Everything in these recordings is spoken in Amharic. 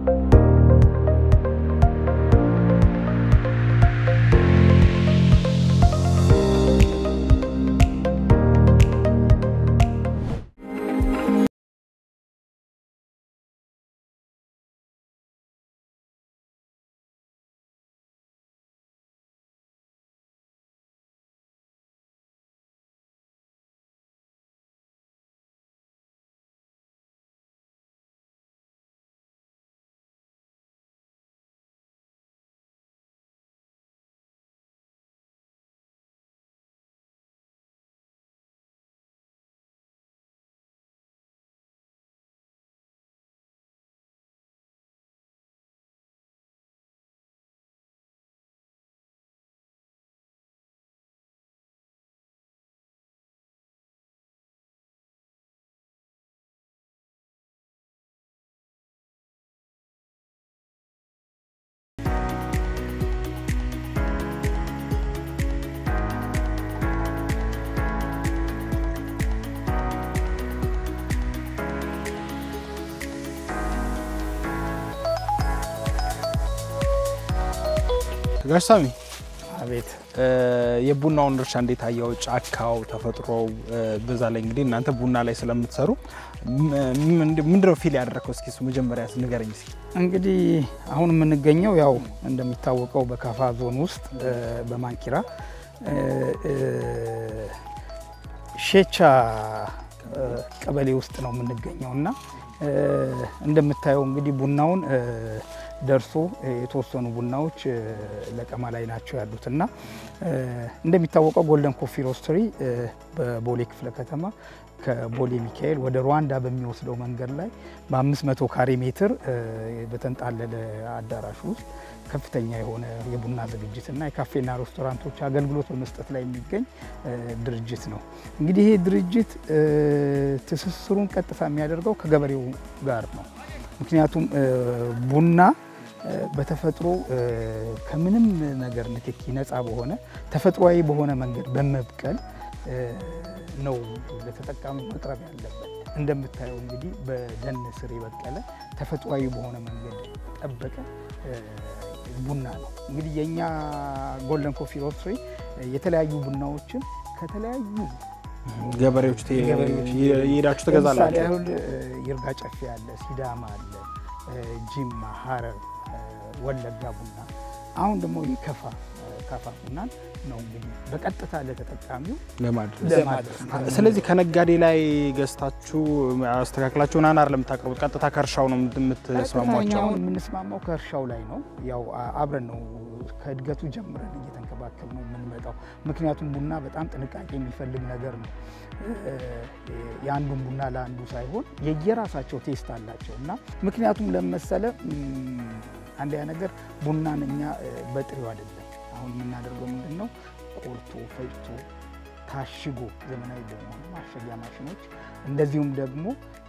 ጋሽ ሳሚ አቤት የቡናውን እርሻ እንዴት አየው? ጫካው፣ ተፈጥሮው፣ በዛ ላይ እንግዲህ እናንተ ቡና ላይ ስለምትሰሩ ምንድነው ፊል ያደረግከው? እስኪ እሱ መጀመሪያ ንገረኝ እስኪ። እንግዲህ አሁን የምንገኘው ያው እንደሚታወቀው በካፋ ዞን ውስጥ በማንኪራ ሼቻ ቀበሌ ውስጥ ነው የምንገኘው እና እንደምታየው እንግዲህ ቡናውን ደርሶ የተወሰኑ ቡናዎች ለቀማ ላይ ናቸው ያሉት እና እንደሚታወቀው ጎልደን ኮፊ ሮስተሪ በቦሌ ክፍለ ከተማ ከቦሌ ሚካኤል ወደ ሩዋንዳ በሚወስደው መንገድ ላይ በ500 ካሬ ሜትር በተንጣለለ አዳራሽ ውስጥ ከፍተኛ የሆነ የቡና ዝግጅትና የካፌና ሬስቶራንቶች አገልግሎት በመስጠት ላይ የሚገኝ ድርጅት ነው። እንግዲህ ይሄ ድርጅት ትስስሩን ቀጥታ የሚያደርገው ከገበሬው ጋር ነው። ምክንያቱም ቡና በተፈጥሮ ከምንም ነገር ንክኪ ነፃ በሆነ ተፈጥሯዊ በሆነ መንገድ በመብቀል ነው ለተጠቃሚ መቅረብ ያለበት። እንደምታየው እንግዲህ በደን ስር የበቀለ ተፈጥሯዊ በሆነ መንገድ ጠበቀ ቡና ነው። እንግዲህ የእኛ ጎልደን ኮፊ ሮስትሪ የተለያዩ ቡናዎችን ከተለያዩ ገበሬዎች የሄዳችሁ ትገዛላችሁ? ያሁን ይርጋ ጨፌ አለ፣ ሲዳማ አለ፣ ጂማ፣ ሀረር፣ ወለጋ ቡና አሁን ደግሞ የከፋ ካፋ ቡናን ነው እንግዲህ በቀጥታ ለተጠቃሚው ለማድረስ ስለዚህ ከነጋዴ ላይ ገዝታችሁ አስተካክላችሁ ናን አይደለም የምታቀርቡት፣ ቀጥታ ከእርሻው ነው የምትስማሟቸው? አሁን የምንስማማው ከእርሻው ላይ ነው። ያው አብረን ነው ከእድገቱ ጀምረን እየተንከባከብ ነው የምንመጣው። ምክንያቱም ቡና በጣም ጥንቃቄ የሚፈልግ ነገር ነው። የአንዱን ቡና ለአንዱ ሳይሆን የየራሳቸው ቴስት አላቸው እና ምክንያቱም ለመሰለ አንደኛ ነገር ቡናን እኛ በጥሬው አይደለም አሁን የምናደርገው ምንድን ነው ቆርቶ ፈጭቶ ታሽጎ ዘመናዊ በመሆኑ ማሸጊያ ማሽኖች እንደዚሁም ደግሞ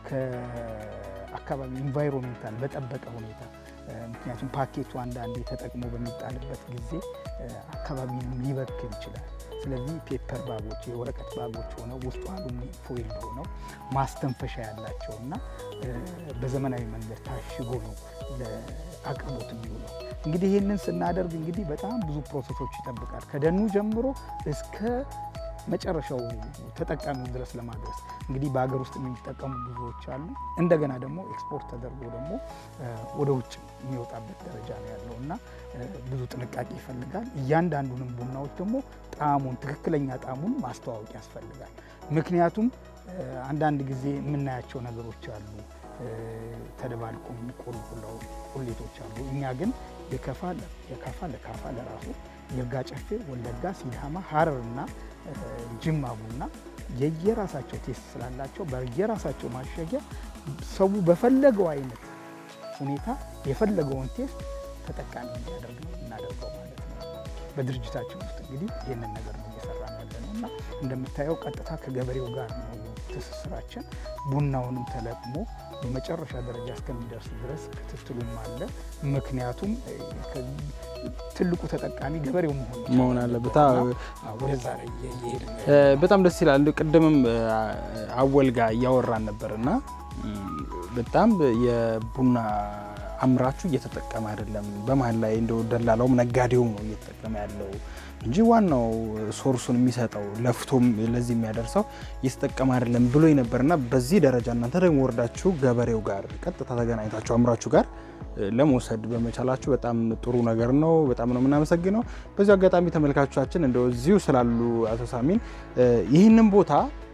ከአካባቢ ኢንቫይሮንሜንታል በጠበቀ ሁኔታ ምክንያቱም ፓኬቱ አንዳንዴ ተጠቅሞ በሚጣልበት ጊዜ አካባቢን ሊበክል ይችላል። ስለዚህ ፔፐር ባጎች የወረቀት ባጎች ሆነው ውስጡ አሉሚኒየም ፎይል ሆነው ማስተንፈሻ ያላቸው እና በዘመናዊ መንገድ ታሽጎ ነው ለአቅርቦት የሚውለው። እንግዲህ ይህንን ስናደርግ እንግዲህ በጣም ብዙ ፕሮሰሶች ይጠብቃል። ከደኑ ጀምሮ እስከ መጨረሻው ተጠቃሚው ድረስ ለማድረስ እንግዲህ በሀገር ውስጥ የሚጠቀሙ ብዙዎች አሉ። እንደገና ደግሞ ኤክስፖርት ተደርጎ ደግሞ ወደ ውጭ የሚወጣበት ደረጃ ነው ያለው እና ብዙ ጥንቃቄ ይፈልጋል። እያንዳንዱንም ቡናዎች ደግሞ ጣዕሙን ትክክለኛ ጣዕሙን ማስተዋወቅ ያስፈልጋል። ምክንያቱም አንዳንድ ጊዜ የምናያቸው ነገሮች አሉ ተደባልቆ የሚቆሉ ቁሌቶች አሉ። እኛ ግን የከፋ የካፋ ለካፋ ለራሱ ይርጋ ጨፌ፣ ወለጋ፣ ሲዳማ፣ ሀረር እና ጅማ ቡና የየራሳቸው ቴስት ስላላቸው በየራሳቸው ማሸጊያ ሰው በፈለገው አይነት ሁኔታ የፈለገውን ቴስት ተጠቃሚ እንዲያደርግ ነው እናደርገው ማለት ነው። በድርጅታችን ውስጥ እንግዲህ ይህንን ነገር ነው እየሰራ ያለ ነው እና እንደምታየው ቀጥታ ከገበሬው ጋር ነው ትስስራችን። ቡናውንም ተለቅሞ በመጨረሻ ደረጃ እስከሚደርስ ድረስ ክትትሉም አለ። ምክንያቱም ትልቁ ተጠቃሚ ገበሬው መሆን መሆን አለበት። ወደዛ ላይ እየሄድ በጣም ደስ ይላል። ቅድምም አወል ጋር እያወራን ነበር እና በጣም የቡና አምራቹ እየተጠቀመ አይደለም። በመሀል ላይ እንደው ደላላውም ነጋዴውም ነው እየተጠቀመ ያለው እንጂ ዋናው ሶርሱን የሚሰጠው ለፍቶም ለዚህ የሚያደርሰው እየተጠቀመ አይደለም ብሎ ነበርና በዚህ ደረጃ እናንተ ደግሞ ወርዳችሁ ገበሬው ጋር ቀጥታ ተገናኝታችሁ አምራቹ ጋር ለመውሰድ በመቻላችሁ በጣም ጥሩ ነገር ነው። በጣም ነው የምናመሰግነው። በዚሁ አጋጣሚ ተመልካቾቻችን እንደው እዚሁ ስላሉ አቶ ሳሚን ይህንን ቦታ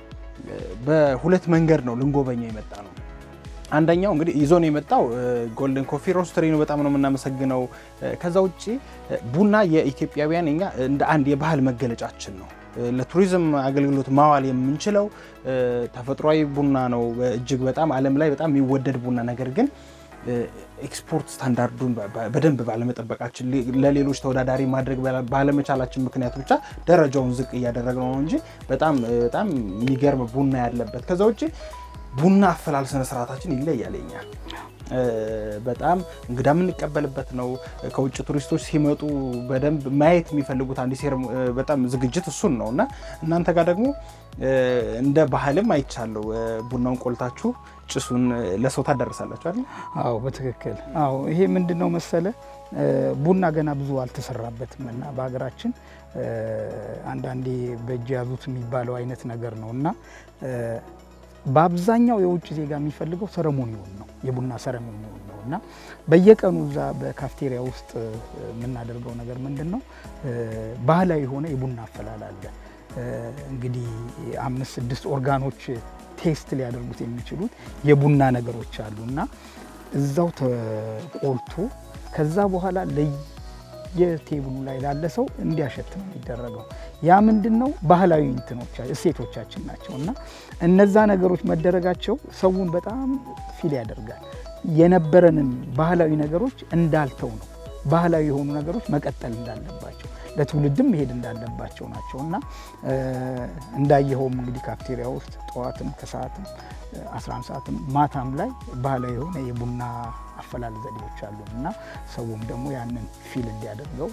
በሁለት መንገድ ነው ልንጎበኘው የመጣ ነው። አንደኛው እንግዲህ ይዞን የመጣው ጎልደን ኮፊ ሮስተሪ ነው። በጣም ነው የምናመሰግነው። ከዛ ውጭ ቡና የኢትዮጵያውያን እኛ እንደ አንድ የባህል መገለጫችን ነው። ለቱሪዝም አገልግሎት ማዋል የምንችለው ተፈጥሯዊ ቡና ነው። እጅግ በጣም ዓለም ላይ በጣም የሚወደድ ቡና ነገር ግን ኤክስፖርት ስታንዳርዱን በደንብ ባለመጠበቃችን ለሌሎች ተወዳዳሪ ማድረግ ባለመቻላችን ምክንያት ብቻ ደረጃውን ዝቅ እያደረግነው ነው እንጂ በጣም በጣም የሚገርም ቡና ያለበት ከዛ ውጭ ቡና አፈላል ስነ ስርዓታችን ይለያል። የኛ በጣም እንግዳ የምንቀበልበት ነው። ከውጭ ቱሪስቶች ሲመጡ በደንብ ማየት የሚፈልጉት አንድ ሴር በጣም ዝግጅት እሱን ነው እና እናንተ ጋር ደግሞ እንደ ባህልም አይቻለሁ። ቡናውን ቆልታችሁ ጭሱን ለሰው ታዳርሳላችሁ አይደል? አዎ በትክክል አዎ። ይሄ ምንድን ነው መሰለ ቡና ገና ብዙ አልተሰራበትም እና በሀገራችን አንዳንዴ በእጅ ያዙት የሚባለው አይነት ነገር ነው እና በአብዛኛው የውጭ ዜጋ የሚፈልገው ሰረሞኒውን ነው የቡና ሰረሞኒውን ነው እና በየቀኑ እዛ በካፍቴሪያ ውስጥ የምናደርገው ነገር ምንድን ነው ባህላዊ የሆነ የቡና አፈላል አለ። እንግዲህ አምስት ስድስት ኦርጋኖች ቴስት ሊያደርጉት የሚችሉት የቡና ነገሮች አሉ እና እዛው ተቆልቶ ከዛ በኋላ ለየቴብሉ ላይ ላለ ሰው እንዲያሸት ነው የሚደረገው። ያ ምንድን ነው ባህላዊ እንትኖች እሴቶቻችን ናቸው እና እነዛ ነገሮች መደረጋቸው ሰውን በጣም ፊል ያደርጋል። የነበረንን ባህላዊ ነገሮች እንዳልተው ነው ባህላዊ የሆኑ ነገሮች መቀጠል እንዳለባቸው ለትውልድም መሄድ እንዳለባቸው ናቸው እና እንዳየኸውም እንግዲህ ካፍቴሪያ ውስጥ ጠዋትም ከሰዓትም 11 ሰዓትም ማታም ላይ ባህላዊ የሆነ የቡና አፈላል ዘዴዎች አሉ እና ሰውም ደግሞ ያንን ፊል እንዲያደርገው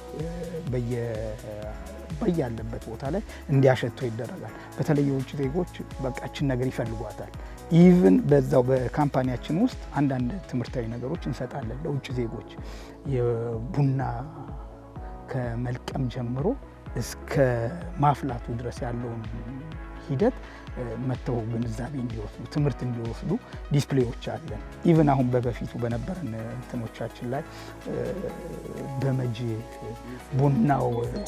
በያለበት ቦታ ላይ እንዲያሸተው ይደረጋል። በተለይ የውጭ ዜጎች በቃችን ነገር ይፈልጓታል። ኢቭን በዛው በካምፓኒያችን ውስጥ አንዳንድ ትምህርታዊ ነገሮች እንሰጣለን ለውጭ ዜጎች የቡና ከመልቀም ጀምሮ እስከ ማፍላቱ ድረስ ያለውን ሂደት መተው ግንዛቤ እንዲወስዱ ትምህርት እንዲወስዱ ዲስፕሌዎች አለን። ኢቭን አሁን በበፊቱ በነበረን እንትኖቻችን ላይ በመጅ ቡናው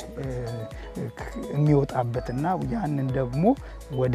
የሚወጣበትና ያንን ደግሞ ወደ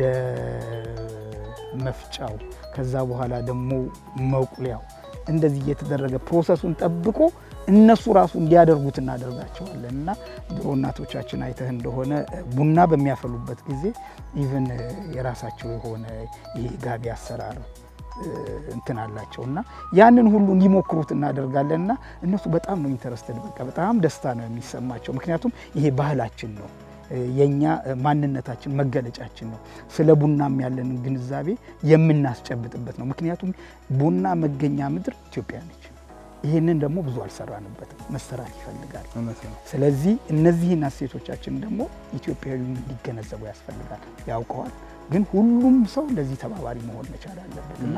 መፍጫው ከዛ በኋላ ደግሞ መቁሊያው እንደዚህ እየተደረገ ፕሮሰሱን ጠብቆ እነሱ ራሱ እንዲያደርጉት እናደርጋቸዋለን እና ድሮ እናቶቻችን አይተህ እንደሆነ ቡና በሚያፈሉበት ጊዜ ኢቨን የራሳቸው የሆነ ይሄ ጋቢ አሰራር እንትን አላቸው እና ያንን ሁሉ እንዲሞክሩት እናደርጋለን እና እነሱ በጣም ነው ኢንተረስትድ፣ በቃ በጣም ደስታ ነው የሚሰማቸው። ምክንያቱም ይሄ ባህላችን ነው የኛ ማንነታችን መገለጫችን ነው። ስለ ቡናም ያለንን ግንዛቤ የምናስጨብጥበት ነው። ምክንያቱም ቡና መገኛ ምድር ኢትዮጵያ ነች። ይህንን ደግሞ ብዙ አልሰራንበትም፣ መሰራት ይፈልጋል። ስለዚህ እነዚህን እሴቶቻችን ደግሞ ኢትዮጵያዊ እንዲገነዘቡ ያስፈልጋል። ያውቀዋል፣ ግን ሁሉም ሰው ለዚህ ተባባሪ መሆን መቻል አለበት እና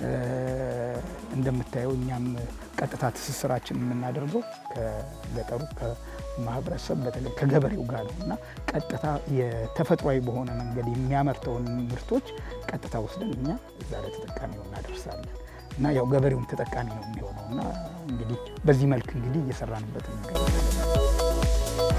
እንደምታየው እኛም ቀጥታ ትስስራችን የምናደርገው ከገጠሩ ማህበረሰብ በተለይ ከገበሬው ጋር ነው እና ቀጥታ የተፈጥሯዊ በሆነ መንገድ የሚያመርተውን ምርቶች ቀጥታ ወስደን እኛ እዛ ለተጠቃሚው እናደርሳለን እና ያው ገበሬውም ተጠቃሚ ነው የሚሆነው እና እንግዲህ በዚህ መልክ እንግዲህ እየሰራንበት እንገኛለን።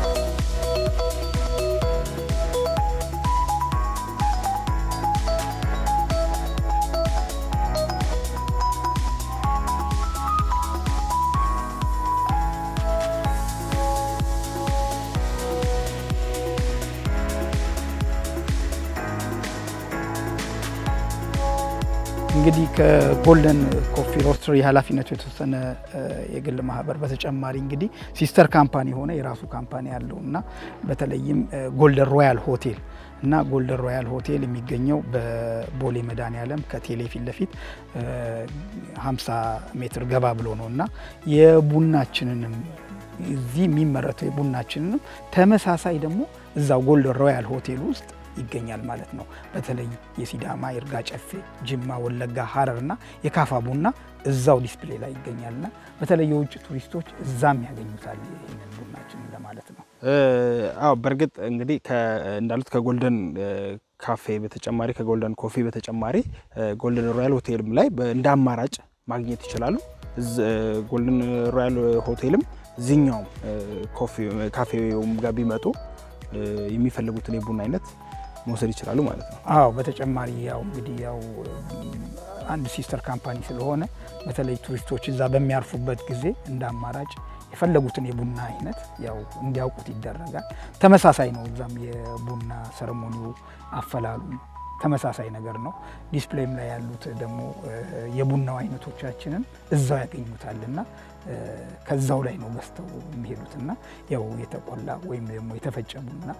እንግዲህ ከጎልደን ኮፊ ሮስተሪ ኃላፊነቱ የተወሰነ የግል ማህበር በተጨማሪ እንግዲህ ሲስተር ካምፓኒ የሆነ የራሱ ካምፓኒ ያለው እና በተለይም ጎልደን ሮያል ሆቴል እና ጎልደን ሮያል ሆቴል የሚገኘው በቦሌ መድኃኔዓለም ከቴሌ ፊት ለፊት 50 ሜትር ገባ ብሎ ነው እና የቡናችንንም እዚህ የሚመረተው የቡናችንንም ተመሳሳይ ደግሞ እዛው ጎልደን ሮያል ሆቴል ውስጥ ይገኛል ማለት ነው። በተለይ የሲዳማ፣ ይርጋ ጨፌ፣ ጅማ፣ ወለጋ፣ ሀረር እና የካፋ ቡና እዛው ዲስፕሌይ ላይ ይገኛልና በተለይ የውጭ ቱሪስቶች እዛም ያገኙታል ይህንን ቡናችን ለማለት ነው። አዎ በእርግጥ እንግዲህ እንዳሉት ከጎልደን ካፌ በተጨማሪ ከጎልደን ኮፊ በተጨማሪ ጎልደን ሮያል ሆቴልም ላይ እንደ አማራጭ ማግኘት ይችላሉ። ጎልደን ሮያል ሆቴልም እዚህኛውም ካፌውም ጋር ቢመጡ የሚፈልጉትን የቡና አይነት መውሰድ ይችላሉ ማለት ነው። አዎ በተጨማሪ ያው እንግዲህ ያው አንድ ሲስተር ካምፓኒ ስለሆነ በተለይ ቱሪስቶች እዛ በሚያርፉበት ጊዜ እንደ አማራጭ የፈለጉትን የቡና አይነት ያው እንዲያውቁት ይደረጋል። ተመሳሳይ ነው። እዛም የቡና ሰረሞኒው አፈላሉ ተመሳሳይ ነገር ነው። ዲስፕሌይም ላይ ያሉት ደግሞ የቡናው አይነቶቻችንን እዛው ያገኙታል እና ከዛው ላይ ነው ገዝተው የሚሄዱትና ያው የተቆላ ወይም ደግሞ የተፈጨ ቡና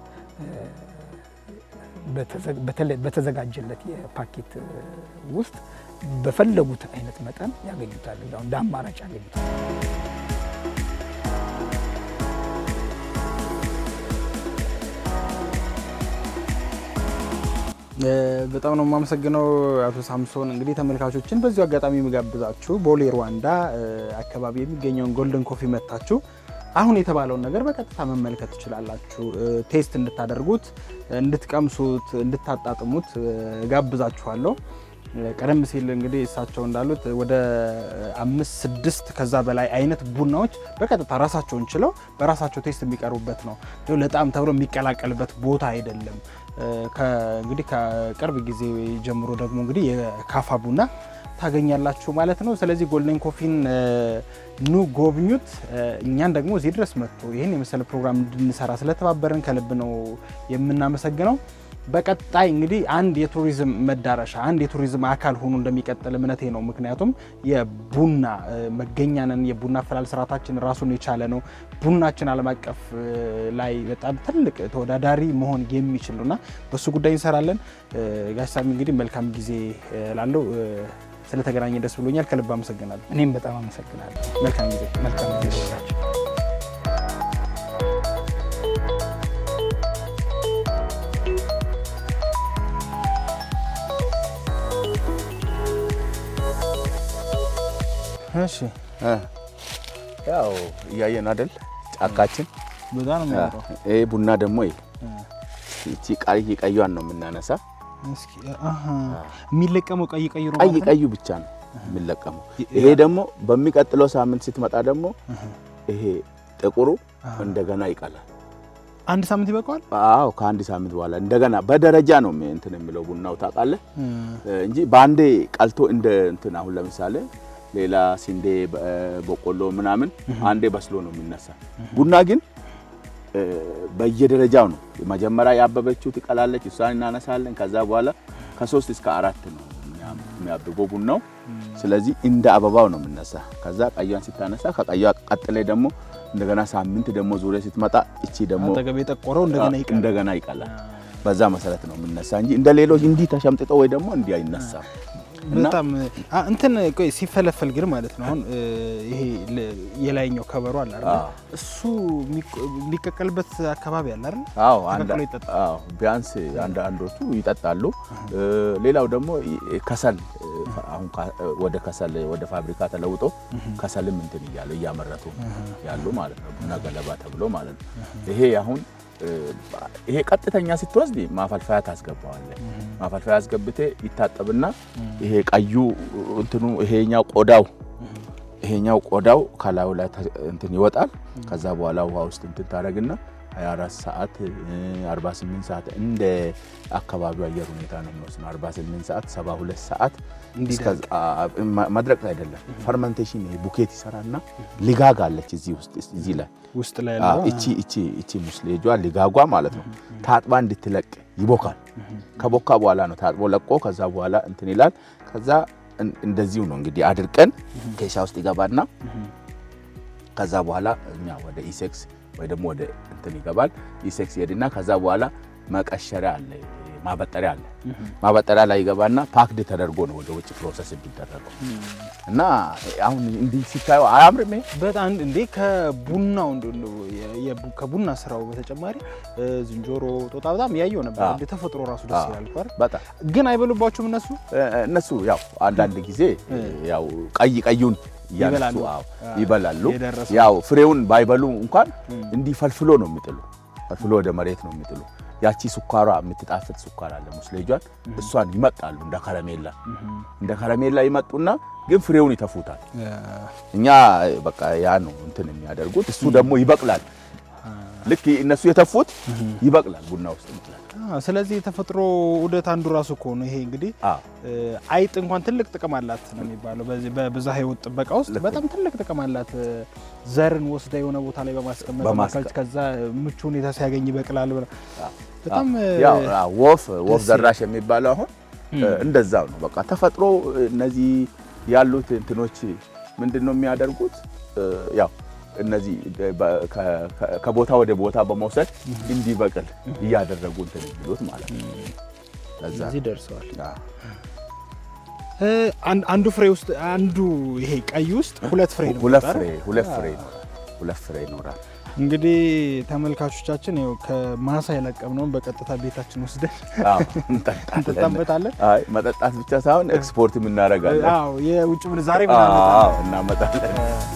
በተዘጋጀለት የፓኬት ውስጥ በፈለጉት አይነት መጠን ያገኙታል። እዛው እንደ አማራጭ ያገኙታል። በጣም ነው የማመሰግነው አቶ ሳምሶን። እንግዲህ ተመልካቾችን በዚሁ አጋጣሚ የሚጋብዛችሁ ቦሌ ሩዋንዳ አካባቢ የሚገኘውን ጎልደን ኮፊ መታችሁ አሁን የተባለውን ነገር በቀጥታ መመልከት ትችላላችሁ። ቴስት እንድታደርጉት፣ እንድትቀምሱት፣ እንድታጣጥሙት ጋብዛችኋለሁ። ቀደም ሲል እንግዲህ እሳቸው እንዳሉት ወደ አምስት ስድስት ከዛ በላይ አይነት ቡናዎች በቀጥታ ራሳቸውን ችለው በራሳቸው ቴስት የሚቀርቡበት ነው። ለጣም ተብሎ የሚቀላቀልበት ቦታ አይደለም። እንግዲህ ከቅርብ ጊዜ ጀምሮ ደግሞ እንግዲህ የካፋ ቡና ታገኛላችሁ ማለት ነው። ስለዚህ ጎልደን ኮፊን ኑ ጎብኙት። እኛን ደግሞ እዚህ ድረስ መጥቶ ይህን የመሰለ ፕሮግራም እንድንሰራ ስለተባበረን ከልብ ነው የምናመሰግነው። በቀጣይ እንግዲህ አንድ የቱሪዝም መዳረሻ አንድ የቱሪዝም አካል ሆኖ እንደሚቀጥል እምነቴ ነው። ምክንያቱም የቡና መገኛንን የቡና አፈላል ስርዓታችን ራሱን የቻለ ነው። ቡናችን ዓለም አቀፍ ላይ በጣም ትልቅ ተወዳዳሪ መሆን የሚችል ነውና በሱ ጉዳይ እንሰራለን። ጋሽ ሳሚ እንግዲህ መልካም ጊዜ ላለው ስለተገናኘ ደስ ብሎኛል። ከልብ አመሰግናለሁ። እኔም በጣም አመሰግናለሁ። መልካም ጊዜ መልካም ጊዜ ይሁንላችሁ። እሺ ያው እያየን አይደል ጫካችን። በጣም ነው የሚያምረው። ይሄ ቡና ደግሞ እቺ ቀይ ቀዩን ነው የምናነሳ። እስኪ አሃ የሚለቀመው ቀይ ቀይ ነው ቀይ ማለት ነው? ቀዩ ብቻ ነው የሚለቀመው። ይሄ ደግሞ በሚቀጥለው ሳምንት ስትመጣ ደግሞ ይሄ ጥቁሩ እንደገና ይቀላል። አንድ ሳምንት ይበቃዋል። አዎ ከአንድ ሳምንት በኋላ እንደገና በደረጃ ነው እንትን የሚለው ቡናው ታውቃለህ እንጂ በአንዴ ቀልቶ እንደ እንትን አሁን ለምሳሌ ሌላ ስንዴ፣ በቆሎ ምናምን አንዴ በስሎ ነው የሚነሳ። ቡና ግን በየደረጃው ነው። መጀመሪያ ያበበችው ትቀላለች፣ እሷን እናነሳለን። ከዛ በኋላ ከሶስት እስከ አራት ነው የሚያብበው ቡናው። ስለዚህ እንደ አበባው ነው የምነሳ። ከዛ ቀዩን ስታነሳ ከቀዩዋ ቀጥሌ ደግሞ እንደገና ሳምንት ደግሞ ዙሪያ ስትመጣ እቺ ደግሞ አጠገብ የጠቆረው እንደገና ይቀር እንደገና ይቀላል። በዛ መሰረት ነው የምነሳ እንጂ እንደ ሌሎች እንዲህ ተሸምጥጦ ወይ ደግሞ እንዲህ አይነሳም። እና በጣም አ- እንትን ቆይ ሲፈለፈል ግን ማለት ነው አሁን ይሄ ለ- የላይኛው ከበሮ አለ አይደል? አዎ። እሱ የሚቆ- የሚቀቀልበት አካባቢ አለ አይደል? አዎ አንድ ተቀቅሎ ይጠጣል። አዎ ቢያንስ አንድ አንዶቹ ይጠጣሉ። ሌላው ደግሞ ከሰል አሁን ካ- ወደ ከሰል ወደ ፋብሪካ ተለውጦ ከሰልም እንትን እያለ እያመረቱ ያሉ ማለት ነው። ቡና ገለባ ተብሎ ማለት ነው። ይሄ አሁን ይሄ ቀጥተኛ ስትወስድ ማፈልፈያ ታስገባዋለህ። ማፈልፈያ አስገብቴ ይታጠብና ይሄ ቀዩ እንትኑ ይሄኛው ቆዳው ይሄኛው ቆዳው ከላዩ ላይ ተ- እንትን ይወጣል። ከዛ በኋላ ውሃ ውስጥ እንትን ታደርግና 24 ሰዓት 48 ሰዓት እንደ አካባቢው አየር ሁኔታ ነው የሚወስነው። 48 ሰዓት 72 ሰዓት እንዲደርቅ። እስከ- አ- ማ- መድረቅ አይደለም ፈርመንቴሽን ይሄ ቡኬት ይሰራና ሊጋግ አለች እዚህ ውስጥ እዚህ ላይ ውስጥ ላይ አዎ፣ ያለው እቺ እቺ እቺ ሙስሌጇ ሊጋጓ ማለት ነው። ታጥባ እንድትለቅ ይቦካል። ከቦካ በኋላ ነው ታጥቦ ለቆ ከዛ በኋላ እንትን ይላል። ከዛ እን- እንደዚሁ ነው እንግዲህ አድርቀን ኬሻ ውስጥ ይገባና ከዛ በኋላ እኛ ወደ ኢሴክስ ወይ ደግሞ ወደ እንትን ይገባል። ኢሴክስ ይሄድና ከዛ በኋላ መቀሸሪያ አለ ማበጠሪያ አለ። ማበጠሪያ ላይ ይገባና ፓክድ ተደርጎ ነው ወደ ውጭ ፕሮሰስ የሚደረገው እና አሁን እንዲህ ሲታየው አያምርም? ይሄ? በጣም እንዴ ከቡናው እንደ- እንደ የ- የቡ- ከቡና ስራው በተጨማሪ እ፣ ዝንጀሮ፣ ጦጣ በጣም ያየው ነበር። አዎ። እንደ ተፈጥሮ ራሱ ደስ አዎ። ይላል እኮ አይደል? በጣም ግን አይበሉባችሁም እነሱ? እ፣ እነሱ ያው አንዳንድ ጊዜ ያው ቀይ ቀዩን እያነሱ ይበላሉ። አዎ አዎ። ይበላሉ። የደረሰው። ያው ፍሬውን ባይበሉ እንኳን እንዲህ ፈልፍሎ ነው የሚጥሉ፣ ፈልፍሎ ወደ መሬት ነው የሚጥሉ። ያቺ ስኳሯ የምትጣፍጥ ስኳር አለ ሙስሌጇን፣ እሷን ይመጣሉ እንደ ከረሜላ እንደ ከረሜላ ይመጡና ግን ፍሬውን ይተፉታል። እኛ በቃ ያ ነው እንትን የሚያደርጉት። እሱ ደግሞ ይበቅላል። ልክ እነሱ የተፉት ይበቅላል ቡና ውስጥ ይበቅላል። አዎ፣ ስለዚህ የተፈጥሮ ዑደት አንዱ ራሱ እኮ ነው ይሄ እንግዲህ አዎ እ፣ አይጥ እንኳን ትልቅ ጥቅም አላት ነው የሚባለው። በዚህ በብዝሃ ሕይወት ጥበቃ ውስጥ ልክ በጣም ትልቅ ጥቅም አላት። እ፣ ዘርን ወስዳ የሆነ ቦታ ላይ በማስቀመጥ በማስቀ- በማከል ከዛ ምቹ ሁኔታ ሲያገኝ ይበቅላል ብላ በጣም እ፣ ያው አዎ፣ ወፍ ወፍ ደስ ዘራሽ የሚባለው አሁን እንደዛው ነው። በቃ ተፈጥሮ እነዚህ ያሉት እንትኖች ምንድን ነው የሚያደርጉት? እ፣ ያው እነዚህ በ- ከ- ከ- ከቦታ ወደ ቦታ በመውሰድ እንዲበቅል እያደረጉ እንትን የሚሉት ማለት ነው። ለዛ እዚህ ደርሰዋል። አዎ። እ፣ አን- አንዱ ፍሬ ውስጥ አንዱ ይሄ ቀይ ውስጥ ሁለት ፍሬ ነው ሁለት የሚወጣው ፍሬ አይደል? ሁለት ፍሬ ይኖራል። ሁለት ፍሬ ይኖራል። እንግዲህ ተመልካቾቻችን ይኸው ከማሳ የለቀምነውን በቀጥታ ቤታችን ወስደን አዎ፣ እንጠጣለን። እንጠጣበታለን። አይ መጠጣት ብቻ ሳይሆን ኤክስፖርት የምናደርጋለን። አዎ የውጭ ምንዛሬ አዎ፣ ምናምን እናመጣለን።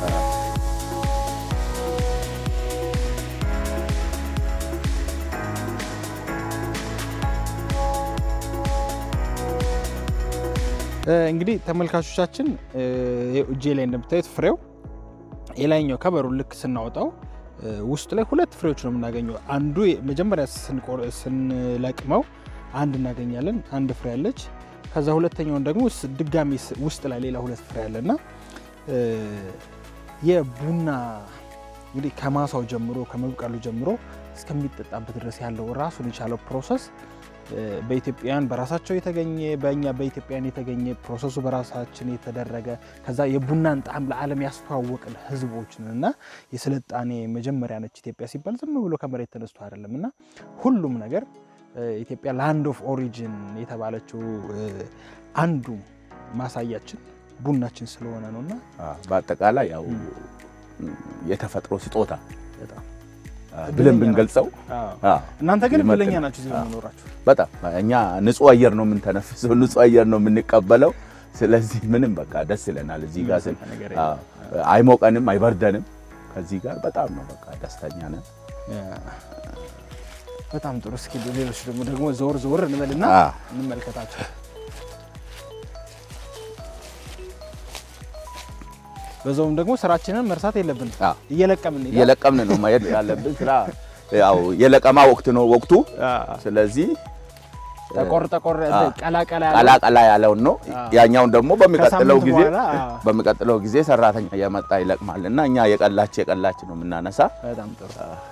እንግዲህ ተመልካቾቻችን እ፣ ይኸው እጄ ላይ እንደምታዩት ፍሬው የላይኛው ከበሩን ልክ ስናወጣው እ፣ ውስጡ ላይ ሁለት ፍሬዎች ነው የምናገኘው። አንዱ መጀመሪያ ስንቆር- ስንለቅመው አንድ እናገኛለን፣ አንድ ፍሬ አለች። ከዛ ሁለተኛውን ደግሞ ስ- ድጋሚ ስ- ውስጥ ላይ ሌላ ሁለት ፍሬ አለና እ፣ የቡና እንግዲህ ከማሳው ጀምሮ ከመብቀሉ ጀምሮ እስከሚጠጣበት ድረስ ያለው ራሱን የቻለው ፕሮሰስ እ፣ በኢትዮጵያውያን በራሳቸው የተገኘ በእኛ በኢትዮጵያውያን የተገኘ ፕሮሰሱ በራሳችን የተደረገ ከዛ የቡናን ጣዕም ለዓለም ያስተዋወቅን ህዝቦች ነን እና የስልጣኔ መጀመሪያ ነች ኢትዮጵያ ሲባል ዝም ብሎ ከመሬት ተነስቶ አይደለም እና ሁሉም ነገር እ፣ ኢትዮጵያ ላንድ ኦፍ ኦሪጂን የተባለችው እ፣ አንዱ ማሳያችን ቡናችን ስለሆነ ነው እና አዎ፣ በአጠቃላይ ያው የተፈጥሮ ስጦታ በጣም አዎ፣ ብለን ብንገልጸው አዎ። አዎ፣ እናንተ ግን ይመጥናል። ብለኛ ናችሁ እዚህ በመኖራችሁ። በጣም እኛ ንጹህ አየር ነው የምንተነፍሰው፣ ንጹህ አየር ነው የምንቀበለው። ስለዚህ ምንም በቃ ደስ ይለናል እዚህ ጋር ስን ነገር አዎ፣ አይሞቀንም፣ አይበርደንም። ከዚህ ጋር በጣም ነው በቃ ደስተኛ ነን። በጣም ጥሩ። እስኪ ሌሎች ደግሞ ደግሞ ዘወር ዘወር እንበልና አዎ። እንመልከታቸው። በዛውም ደግሞ ስራችንን መርሳት የለብንም። አዎ። እየለቀምን እንሄዳለን። እየለቀምን ነው ማየት ያለብን ስራ ያው የለቀማ ወቅት ነው ወቅቱ። አዎ። ስለዚህ ጠቆር ጠቆር አዎ። ቀላ ቀላ ያለ ቀላ ቀላ ያለውን ነው አዎ። ያኛውን ደግሞ በሚቀጥለው ከሳምንት ጊዜ በኋላ አዎ። በሚቀጥለው ጊዜ ሰራተኛ እየመጣ ይለቅማል እና እኛ የቀላች የቀላች ነው የምናነሳ። በጣም ጥሩ።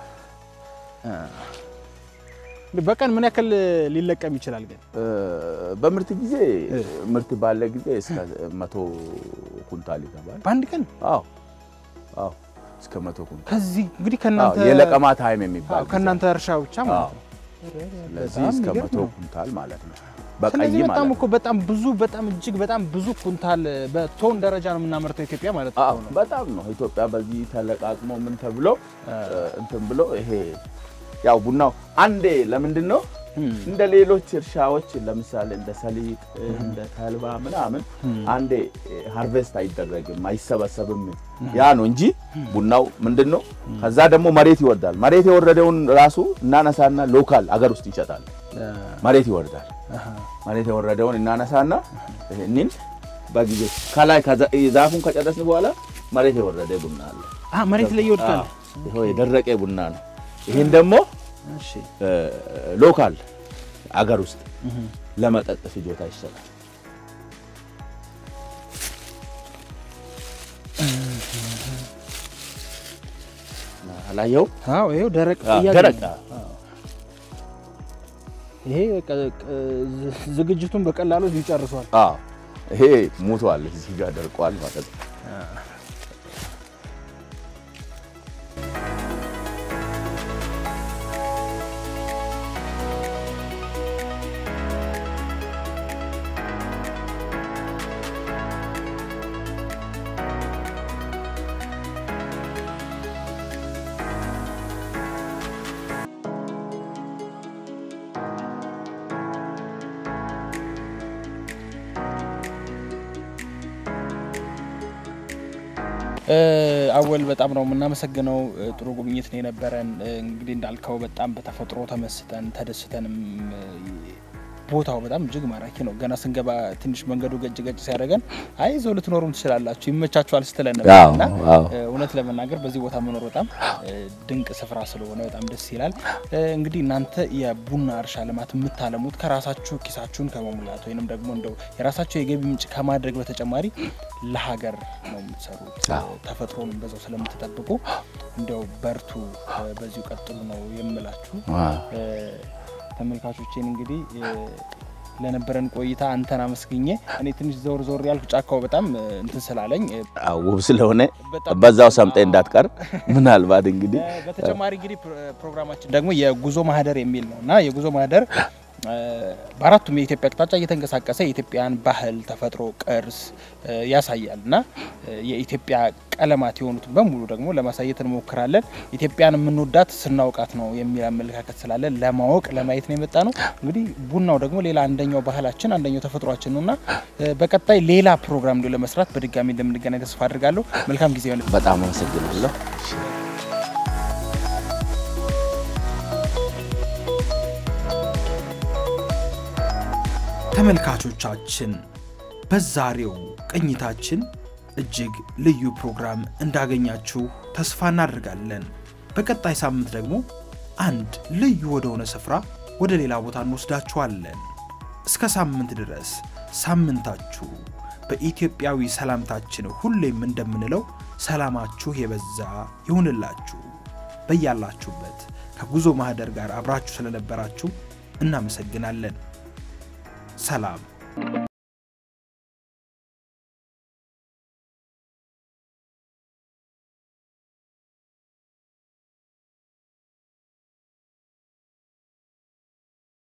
እንግዲህ በቀን ምን ያክል ሊለቀም ይችላል ግን? እ፣ በምርት ጊዜ ምርት ባለ ጊዜ እስከ መቶ ኩንታል ይገባል። በአንድ ቀን አዎ አዎ እስከ መቶ ኩንታል ከዚህ እንግዲህ አዎ፣ ከእናንተ የለቀማ ታይም የሚባል አዎ፣ ከእናንተ እርሻ ብቻ ጊዜ። ማለት አዎ፣ ነው። ስለዚህ በጣም እስከ የሚገርም መቶ ነው። ኩንታል ማለት ነው በቀይ ስለዚህ ማለት በጣም ነው። እኮ በጣም ብዙ በጣም እጅግ በጣም ብዙ ኩንታል በቶን ደረጃ ነው የምናመርተው ኢትዮጵያ ማለት አዎ ነው። በጣም ነው ኢትዮጵያ በዚህ ተለቃቅሞ ምን ተብሎ እንትን ብሎ ይሄ ያው ቡናው አንዴ ለምንድን ነው እንደ ሌሎች እርሻዎች ለምሳሌ እንደ ሰሊጥ እንደ ተልባ ምናምን አንዴ ሃርቬስት አይደረግም አይሰበሰብም ያ ነው እንጂ ቡናው ምንድን ነው ከዛ ደግሞ መሬት ይወርዳል መሬት የወረደውን ራሱ እናነሳና ሎካል አገር ውስጥ ይሸጣል መሬት ይወርዳል መሬት የወረደውን እናነሳና ይህንን በጊዜ ከላይ ከዛ- ዛፉን ከጨረስን በኋላ መሬት የወረደ ቡና አለ አ መሬት ላይ ይወድቃል። አዎ፣ ይኸው የደረቀ ቡና ነው ይህን ደግሞ እሺ ሎካል አገር ውስጥ ለመጠጥ ፍጆታ ይሰጣል። አላየው አዎ ይሄው ደረቅ አዎ፣ እያገኘ ደረቅ ነው። ይሄ በቃ ቅ- ዝ- ዝግጅቱን በቀላሉ ይጨርሷል። አዎ፣ ይሄ ሞቷል፣ እዚህ ጋር ደርቋል ማለት ነው። አወል በጣም ነው የምናመሰግነው። ጥሩ ጉብኝት ነው የነበረን። እንግዲህ እንዳልከው በጣም በተፈጥሮ ተመስጠን ተደስተንም ቦታው በጣም እጅግ ማራኪ ነው። ገና ስንገባ ትንሽ መንገዱ ገጭ ገጭ ሲያደርገን አይ እዛው ልትኖሩም ትችላላችሁ ይመቻችኋል ስትለን ነበር እና እውነት ለመናገር በዚህ ቦታ መኖር በጣም ድንቅ ስፍራ ስለሆነ በጣም ደስ ይላል። እንግዲህ እናንተ የቡና እርሻ ልማት የምታለሙት ከራሳችሁ ኪሳችሁን ከመሙላት ወይንም ደግሞ እንደው የራሳችሁ የገቢ ምንጭ ከማድረግ በተጨማሪ ለሀገር ነው የምትሰሩት። ተፈጥሮንም በዛው ስለምትጠብቁ እንደው በርቱ፣ በዚሁ ቀጥሉ ነው የምላችሁ። ተመልካቾቼን እንግዲህ ለነበረን ቆይታ አንተን አመስግኜ እኔ ትንሽ ዞር ዞር ያልኩ ጫካው በጣም እንትን ስላለኝ ውብ ስለሆነ በዛው ሰምጠ እንዳትቀር ምናልባት እንግዲህ በተጨማሪ እንግዲህ ፕሮግራማችን ደግሞ የጉዞ ማህደር የሚል ነው እና የጉዞ ማህደር በአራቱም የኢትዮጵያ አቅጣጫ እየተንቀሳቀሰ የኢትዮጵያን ባህል፣ ተፈጥሮ፣ ቅርስ ያሳያል እና የኢትዮጵያ ቀለማት የሆኑትን በሙሉ ደግሞ ለማሳየት እንሞክራለን። ኢትዮጵያን የምንወዳት ስናውቃት ነው የሚል አመለካከት ስላለን ለማወቅ ለማየት ነው የመጣ ነው። እንግዲህ ቡናው ደግሞ ሌላ አንደኛው ባህላችን አንደኛው ተፈጥሯችን ነው እና በቀጣይ ሌላ ፕሮግራም እንዲሁ ለመስራት በድጋሚ እንደምንገናኝ ተስፋ አድርጋለሁ። መልካም ጊዜ ሆነ። በጣም አመሰግናለሁ። ተመልካቾቻችን በዛሬው ቅኝታችን እጅግ ልዩ ፕሮግራም እንዳገኛችሁ ተስፋ እናደርጋለን። በቀጣይ ሳምንት ደግሞ አንድ ልዩ ወደሆነ ስፍራ ወደ ሌላ ቦታ እንወስዳችኋለን። እስከ ሳምንት ድረስ ሳምንታችሁ በኢትዮጵያዊ ሰላምታችን ሁሌም እንደምንለው ሰላማችሁ የበዛ ይሁንላችሁ። በያላችሁበት ከጉዞ ማህደር ጋር አብራችሁ ስለነበራችሁ እናመሰግናለን። ሰላም